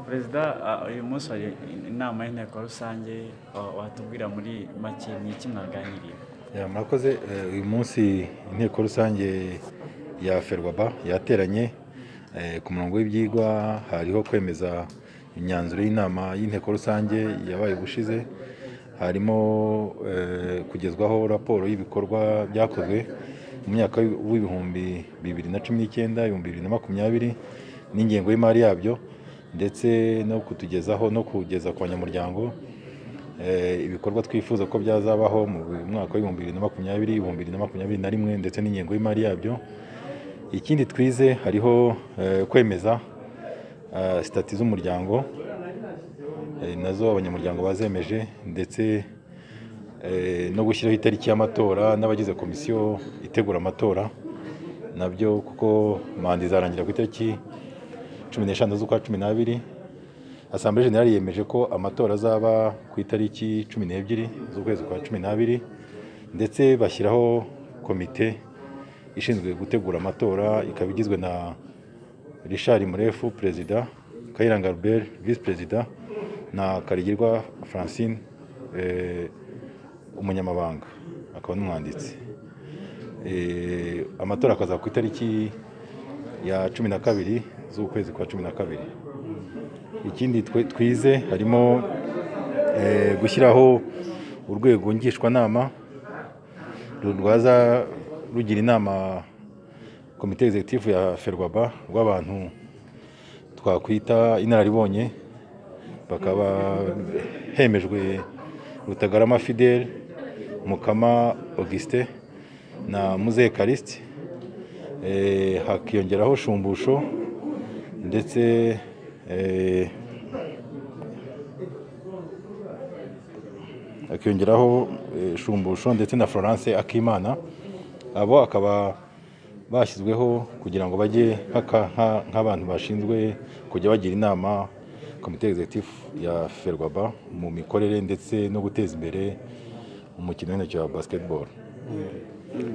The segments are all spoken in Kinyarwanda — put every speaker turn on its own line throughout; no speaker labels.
perezida uyu munsi hari inama y'inteko rusange watubwira muri make ni iki mwaganiriye
Ya, murakoze Eh, uyu munsi inteko rusange ya ferwaba yateranye eh, ku murongo w'ibyigwa hariho kwemeza imyanzuro y'inama y'inteko rusange yabaye ubushize harimo eh, kugezwaho raporo y'ibikorwa byakozwe mu myaka w'ibihumbi bibiri na cumi n'icyenda ibihumbi bibiri na makumyabiri n'ingengo y'imari yabyo ndetse no kutugezaho no kugeza ku banyamuryango eh, ibikorwa twifuza ko byazabaho mu mwaka w'ibihumbi bibiri na makumyabiri ibihumbi bibiri na makumyabiri na rimwe ndetse n'ingengo y'imari yabyo ikindi twize hariho eh, kwemeza eh, sitati z'umuryango eh, nazo abanyamuryango bazemeje ndetse eh, no gushyiraho itariki y'amatora n'abagize komisiyo itegura amatora nabyo kuko manda izarangira ku itariki cumi n'eshanu z'ukwa cumi n'abiri asambure generale yemeje ko amatora azaba ku itariki cumi n'ebyiri z'ukwezi kwa cumi n'abiri ndetse bashyiraho komite ishinzwe gutegura amatora ikaba igizwe na richard murefu perezida kayiranga albert visi perezida na karigirwa francine eh, umunyamabanga akaba n'umwanditsi Eh, amatora akazaba ku itariki ya cumi na kabiri z'ukwezi kwa cumi na kabiri ikindi twe- twize harimo eh, gushyiraho urwego ngishwanama ru- rwaza rugira inama komite egizegitifu ya ferwaba rw'abantu twakwita inararibonye bakaba hemejwe rutagarama fidel mukama augustin na muzeye karisiti hakiyongeraho shumbusho ndetse eh, hakiyongeraho eh, shumbusho ndetse na florence akimana abo akaba bashyizweho kugira ngo bajye haka- nka- nk'abantu bashinzwe kujya bagira inama komite egizegitifu ya ferwaba mu mikorere ndetse no guteza imbere umukino w'intoki wa basketball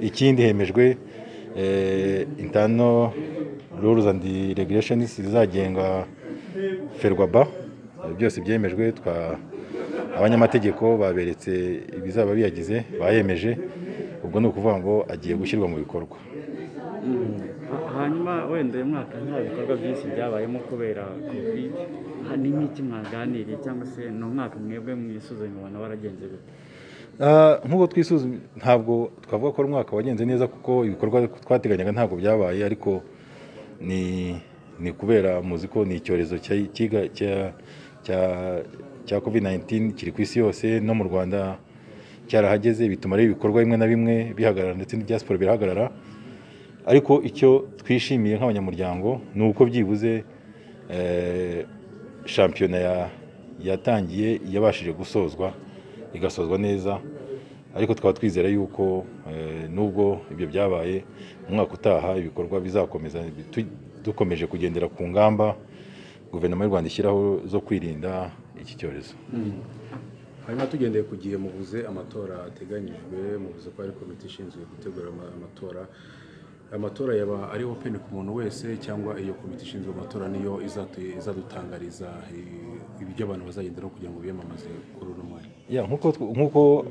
ikindi hemejwe eh, intano rules and regulations zizagenga ferwaba byose byemejwe twa abanyamategeko baberetse ibizaba biyagize bayemeje ubwo ni ukuvuga ngo agiye gushyirwa mu bikorwa
Ha- hanyuma wenda uyu mwaka nta bikorwa byinshi byabayemo kubera covid ha- ni nk'iki mwaganiriye cyangwa se ni umwaka mwebwe mwisuzumye mubona waragenze gute
Ah, nk'uko twisuzumye ntabwo twavuga ko ari umwaka wagenze neza kuko ibikorwa twateganyaga ntabwo byabaye ariko ni ni kubera muzi ko ni icyorezo cya- cyiga- cya- cya- cya covid 19 kiri ku isi yose no mu rwanda cyarahageze bituma rero ibikorwa bimwe na bimwe bihagarara ndetse n'ibya siporo birahagarara ariko icyo twishimiye nk'abanyamuryango ni uko byibuze eh, shampiyona ya- yatangiye yabashije gusozwa igasozwa neza ariko tukaba twizera yuko eh, nubwo ibyo byabaye mu mwaka utaha ibikorwa bizakomeza tu- dukomeje kugendera ku ngamba guverinoma y'u rwanda ishyiraho zo kwirinda iki cyorezo
hanyuma tugendeye ku gihe mubuze amatora ateganyijwe mubuze ko hari komite ishinzwe gutegura ama- amatora amatora yaba ari open ku muntu wese cyangwa iyo komite ishinzwe amatora niyo izatu- izadutangariza eh, ibyo abantu bazagenderaho kugira ngo biyamamaze kuri uno mwanya
Ya, nkuko tw- nkuko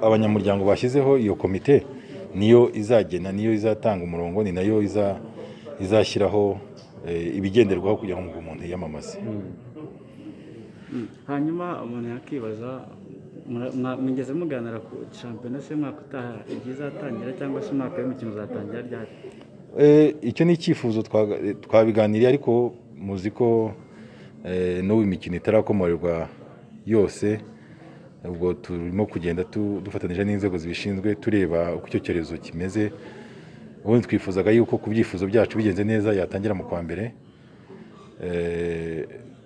abanyamuryango bashyizeho iyo komite niyo izagena niyo izatanga umurongo ni nayo iza izashyiraho eh, ibigenderwaho kugira ngo umuntu yiyamamaze
Mm. hanyuma umuntu yakibaza mura- mwa- mwigeze muganira ku shampiyona se umwaka utaha igihe izatangira cyangwa se umwaka w'imikino uzatangira ryari
Eh, icyo ni icyifuzo twaga- eh, twabiganiriye ariko muzi ko eh, n'ubu imikino itarakomorerwa yose ubwo turimo kugenda tu- dufatanyije n'inzego zibishinzwe tureba uko icyo cyorezo kimeze ubundi twifuzaga yuko ku byifuzo byacu bigenze neza yatangira mu kwa mbere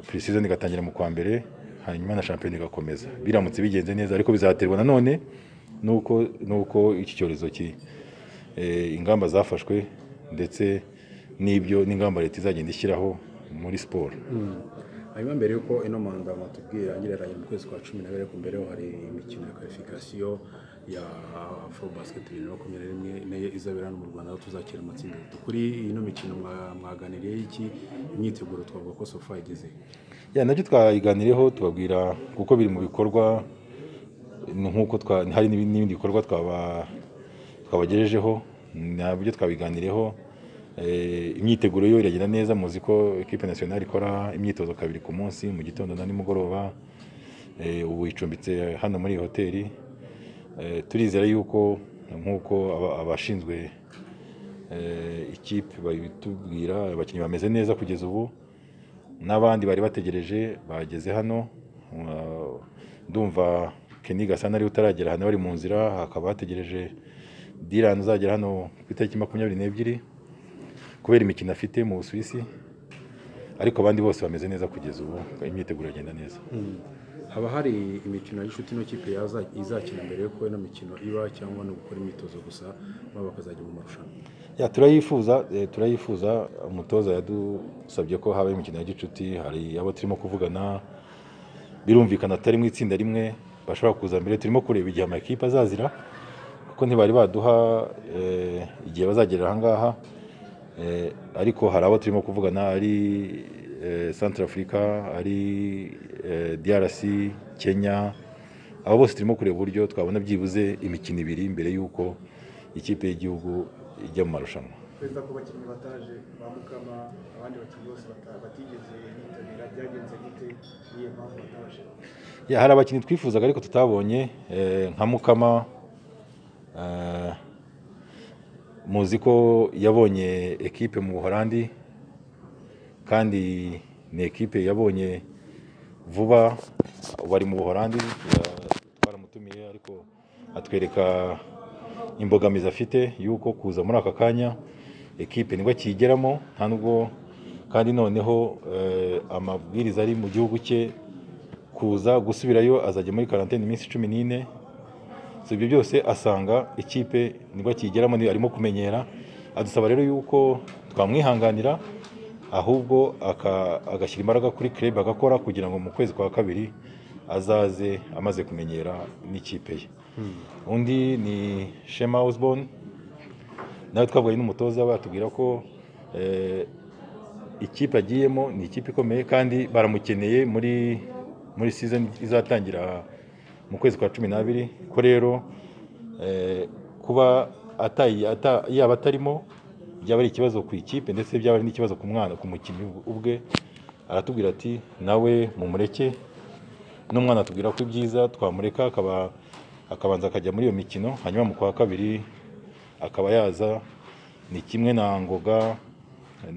purisizoni igatangira mu kwa mbere hanyuma na shampiyona igakomeza biramutse bigenze neza ariko bizaterwa nanone nuko nuko iki cyorezo ki eh, ingamba zafashwe ndetse n'ibyo n'ingamba leta izagenda ishyiraho muri siporo
hanyuma mbere y'uko ino manda matubwira irangira mu kwezi kwa cumi n'abiri ariko mbere yaho hari imikino ya karifikasiyo ya afro basket bibiri na makumyabiri na rimwe nayo izabera hano mu rwanda aho tuzakira amatsinda atatu kuri ino mikino mwa- mwaganiriye iki imyiteguro twavuga ko sofa igeze
ya nabyo twayiganiriyeho tubabwira kuko biri mu bikorwa ni nk'uko twa- hari n'ibi- n'ibindi bikorwa twaba- twabagejejeho nabyo twabiganiriyeho Eh, imyiteguro yo iragenda neza muzi ko ekipe nasiyonari ikora imyitozo kabiri ku munsi mu gitondo na nimugoroba Eh, ubu icumbitse hano muri iyi hoteli Eh, turizera yuko nk'uko aba- abashinzwe eh, ikipe babitubwira abakinnyi bameze neza kugeza ubu n'abandi bari bategereje bageze hano Uh, ndumva Kenny Gasana ari utaragera hano bari mu nzira hakaba hategereje Dylan uzagera hano ku itariki makumyabiri n'ebyiri kubera imikino afite mu Busuwisi ariko abandi bose bameze neza kugeza ubu imyiteguro iragenda neza
haba hari imikino y'inshuti ino kipe yaza- izakina mbere yuko ino mikino iba cyangwa no gukora imyitozo gusa baba bakazajya mu marushanwa
ya turayifuza eh, turayifuza umutoza yadusabye ko habaho imikino ya gicuti hari abo turimo kuvugana birumvikana atari mu itsinda rimwe bashobora kuza mbere turimo kureba igihe amakipe azazira kuko ntibari baduha eh, igihe bazagera ahangaha Eh, ariko hari abo turimo kuvugana ari eh, centre africa ari eh, drc kenya abo bose turimo kureba uburyo twabona byibuze imikino ibiri mbere y'uko ikipe y'igihugu ijya mu marushanwa
perezida ku bakinnyi bataje ba Mukama abandi bakinnyi bose bata- batigeze bitabira byagenze gute niyo mpamvu bataje
Ya, hari abakinnyi twifuzaga ariko tutabonye eh, nka Mukama eh, muzi ko yabonye ekipe mu Buholandi kandi ni ekipe yabonye vuba bari mu Buholandi ya- twaramutumiye ariko atwereka imbogamizi afite yuko kuza muri aka kanya ekipe nibwo akiyigeramo nta nubwo kandi noneho eh, amabwiriza ari mu gihugu cye kuza gusubirayo azajya muri karantine iminsi cumi n'ine so ibyo byose asanga ikipe nibwo akiyigeramo ni- arimo kumenyera adusaba rero yuko twamwihanganira ahubwo aka- agashyira imbaraga kuri club agakora kugira ngo mu kwezi kwa kabiri azaze amaze kumenyera n'ikipe ye undi ni shema osborne nawe twavuganye n'umutoza batubwira ko eh, ikipe agiyemo ni ikipe ikomeye kandi baramukeneye muri muri season izatangira mu kwezi kwa cumi n'abiri ko rero eh, kuba atayi- ata- yaba atarimo byaba ari ikibazo ku ikipe ndetse byaba ari n'ikibazo ku mwana ku mukinnyi ubwe aratubwira ati nawe mumureke n'umwana atubwira ko ibyiza twamureka akaba akabanza akajya muri iyo mikino hanyuma mu kwa kabiri akaba yaza ni kimwe na ngoga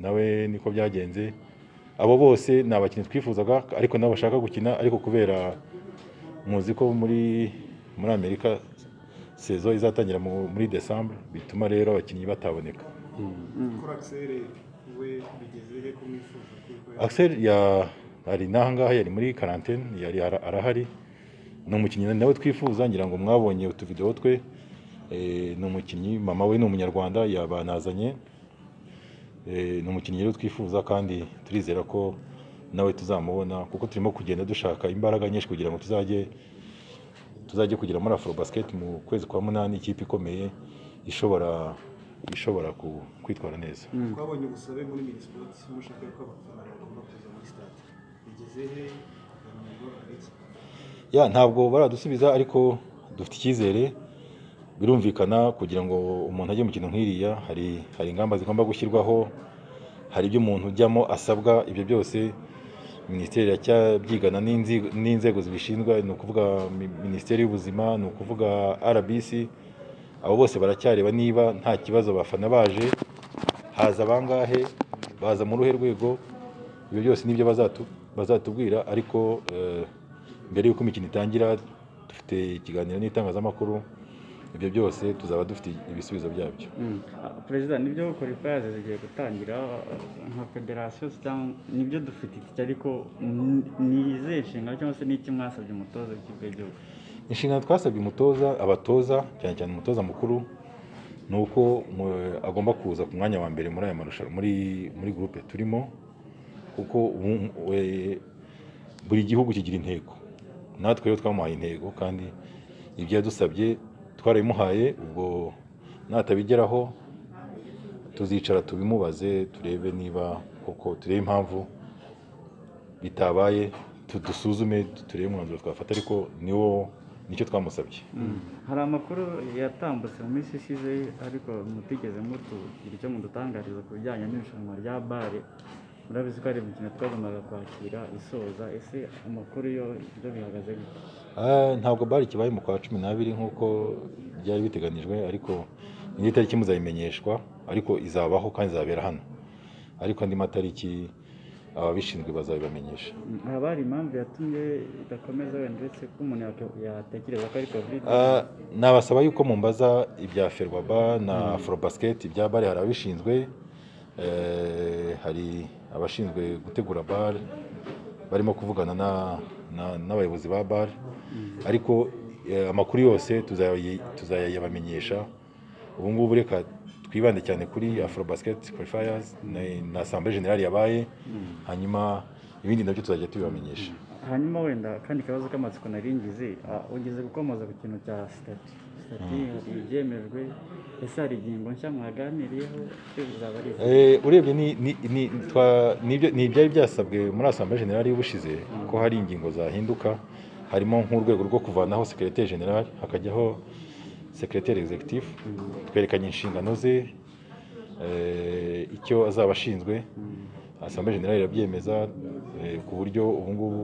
nawe niko byagenze abo bose ni abakinnyi twifuzaga ariko nabo bashaka gukina ariko kubera muzi ko muri muri amerika sezo izatangira mu- muri desambu bituma rero abakinnyi bataboneka
kora akiseri we bigeze he kumwifuza kuko
Axel ya ari n'ahangaha yari muri karantene yari ara- arahari ni umukinnyi nawe twifuza ngira ngo mwabonye utuvidewo twe Eh, ni umukinnyi mama we ni umunyarwanda yabanazanye Eh, ni umukinnyi rero twifuza kandi turizera ko nawe tuzamubona kuko turimo kugenda dushaka imbaraga nyinshi kugira ngo tuzajye tuzajye kugira muri afro basket mu kwezi kwa munani ikipe ikomeye ishobora ishobora ku- kwitwara neza
twabonye ubusabe muri minisipoti mushaka ko abafana bagomba kuza muri sitade bigeze he ntabwo ari iki
ya ntabwo baradusubiza ariko dufite icyizere birumvikana kugira ngo umuntu ajye mu kintu nk'iriya hari hari ingamba zigomba gushyirwaho hari ibyo umuntu ujyamo asabwa ibyo byose minisiteri iracyabyigana n'inzi- n'inzego zibishinzwe ni ukuvuga mi- minisiteri y'ubuzima ni ukuvuga rbc abo bose baracyareba niba nta kibazo abafana baje haza bangahe baza muri uruhe rwego ibyo byose nibyo bazatu- bazatubwira ariko eh, mbere y'uko imikino itangira dufite ikiganiro n'itangazamakuru ibyo byose tuzaba dufite ibisubizo byabyo
Mm. Ah, perezida nibyo korifaya zigiye gutangira ah, nka federasiyo cyangwa nibyo dufite iki ariko ni- ni izihe nshingano cyangwa se ni iki mwasabye umutoza w'ikipe y'igihugu
inshingano twasabye umutoza abatoza cyane cyane umutoza mukuru ni uko mu- agomba kuza ku mwanya wa mbere muri aya marushanwa muri muri gurupe turimo kuko ubu- we- buri gihugu kigira intego natwe rero twamuhaye intego kandi ibyo yadusabye twarabimuhaye ubwo natabigeraho tuzicara tubimubaze turebe niba koko turebe impamvu bitabaye tu- dusuzume turebe umwanzuro twafata ariko niwo nicyo twamusabye
hari amakuru yatambutse mu minsi ishize ariko mutigeze mutugira icyo mudutangariza ku bijyanye n'irushanwa rya bare murabizi ko ari imikino twagombaga kwakira isoza ese amakuru yo ibyo bihagaze gute
Ah, ntabwo bari kibaye mu kwa cumi n'abiri nk'uko byari biteganijwe ariko indi tariki muzayimenyeshwa ariko izabaho kandi izabera hano ariko andi matariki ababishinzwe bazabibamenyesha
Mm, haba hari impamvu yatumye idakomeza wenda uretse ko umuntu yake- yatekereza ko ari kovide
Ah, nabasaba yuko mumbaza ibya ferwaba na afrobasiketi ibya bare hari ababishinzwe eh, hari abashinzwe gutegura bare barimo kuvugana na- na- n'abayobozi ba bare ariko eh, amakuru yose tuzayi- tuzayabamenyesha ubu ngubu reka twibande cyane kuri afrobasiketi qualifiers na- na asambure generale yabaye hanyuma ibindi nabyo tuzajya tubibamenyesha
hanyuma wenda kandi ikibazo k'amatsiko nari ngize ah, ugeze gukomoza ku kintu cya sitati sitati ibyemejwe ese hari ingingo nshya mwaganiriyeho icyo bizaba ari iki?
Eh, urebye ni ni- ni- twa- nibyo- ni ibyari byasabwe muri asambwe generale y'ubushize ko hari ingingo zahinduka harimo nk'urwego rwo kuvanaho sekereteri generale hakajyaho sekereteri executive twerekanye inshingano ze eh, icyo azaba ashinzwe asambwe generale irabyemeza eh, ku buryo ubu ngubu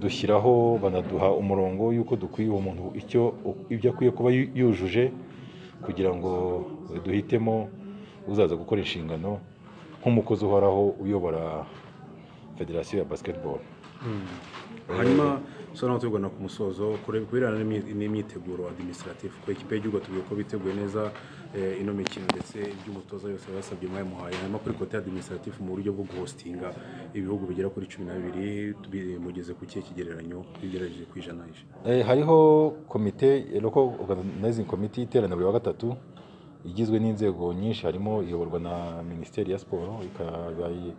dushyiraho banaduha umurongo y'uko dukwiye uwo muntu icyo ibyo akwiye kuba yu- yujuje kugira ngo duhitemo uzaza gukora inshingano nk'umukozi uhoraho uyobora federasiyo ya basketball
hanyuma so naho tubibona ku musozo kureba kubirebana n'imyi- n'imyiteguro administrative ko ikipe y'igihugu tugiye ko biteguye neza eh, ino mikino ndetse iby'umutoza yose basabye mwabimuhaye hanyuma kuri kote administrative mu buryo bwo guhostinga ibihugu bigera kuri cumi n'abiri tubi- mugeze ku kihe kigereranyo twigerageje ku ijanisha
Eh, hariho komite eh, local organizing committee iterana buri wa gatatu igizwe n'inzego nyinshi harimo iyoborwa na minisiteri ya siporo ikaba i-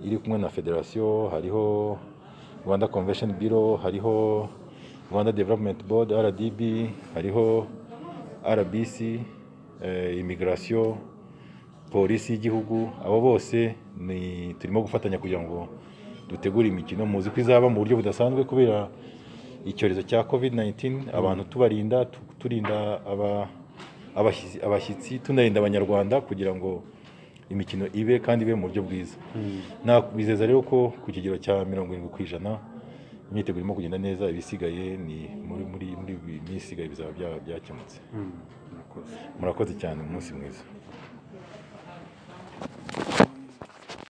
iri kumwe na federasiyo hariho rwanda convention bureau hariho rwanda development board rdb hariho rbc eh, immigration polisi y'igihugu abo bose ni turimo gufatanya kugira ngo dutegure imikino muzi ko izaba mu buryo budasanzwe kubera icyorezo cya covid 19 abantu tubarinda tu- turinda aba- abashyizi- abashyitsi tunarinda abanyarwanda kugira ngo imikino ibe kandi ibe mu buryo bwiza nakubizeza rero ko ku kigero cya mirongo irindwi ku ijana imyiteguro irimo kugenda neza ibisigaye ni muri muri muri iyi minsi isigaye bizaba bya- byakemutse
Murakoze.
murakoze cyane umunsi mwiza